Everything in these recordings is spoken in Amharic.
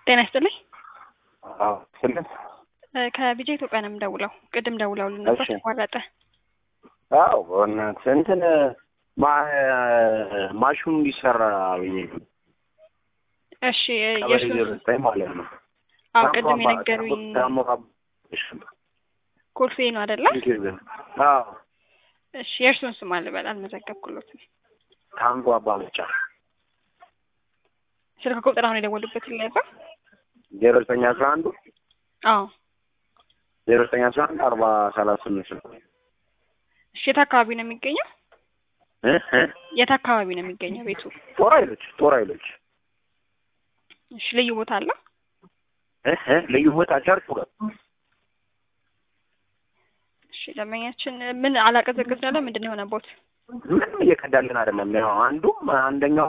ጤና ይስጥልኝ። አዎ ስልህ ከቢጃ ኢትዮጵያ ነው የምደውለው። ቅድም ደውለውልን ነበር እሺ። ተቋረጠ። አዎ በእናትህ እንትን ማ- ማሽኑ እንዲሰራ ብዬ ነው። እሺ ቀበሌ የእርሱን ዜሮ ዘጠኝ ማለት ነው። አዎ ቅድም የነገሩኝ ኮልፌ ነው አይደለ? አዎ እሺ የእርሱን ስም አልበል አልመዘገብኩሎትም። ታንጎ አባ መጫ ስልክ ቁጥር አሁን የደወሉበት ይለያዛ። ዜሮ ዘጠኝ አስራ አንዱ አዎ ዜሮ ዘጠኝ አስራ አንድ አርባ ሰላሳ ስምንት ነው። እሺ የት አካባቢ ነው የሚገኘው? እ እ የት አካባቢ ነው የሚገኘው ቤቱ? ጦር ኃይሎች ጦር ኃይሎች እሺ ልዩ ቦታ አለው? እ እ ልዩ ቦታ ቸርቹ ጋር እሺ ደንበኛችን ምን አላቀዘቅዝ ያለ ምንድን ነው የሆነቦት? ምንም እየቀዳልን አይደለም። ያው አንዱም አንደኛው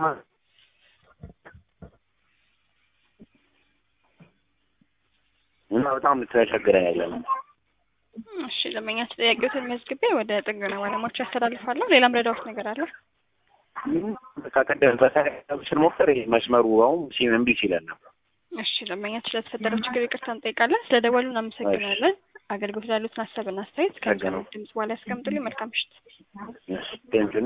እና በጣም ተቸግረ ያለ ነው። እሺ ደንበኛችን ጥያቄዎትን መዝግቤ ወደ ጥገና ባለሙያዎች ያስተላልፋለሁ። ሌላም ረዳዎት ነገር አለ? በቃ ቀደም በተለይ ስንሞክር ይሄ መስመሩ አሁን ሲም እምቢ ሲለን ነው። እሺ ደንበኛችን ስለተፈጠረው ችግር ይቅርታ እንጠይቃለን። ስለ ደወሉ እናመሰግናለን። አገልግሎት ላሉትን ሀሳብና አስተያየት ከሚሰሙት ድምጽ በኋላ ያስቀምጡልኝ። መልካም ምሽት። ቴንሽን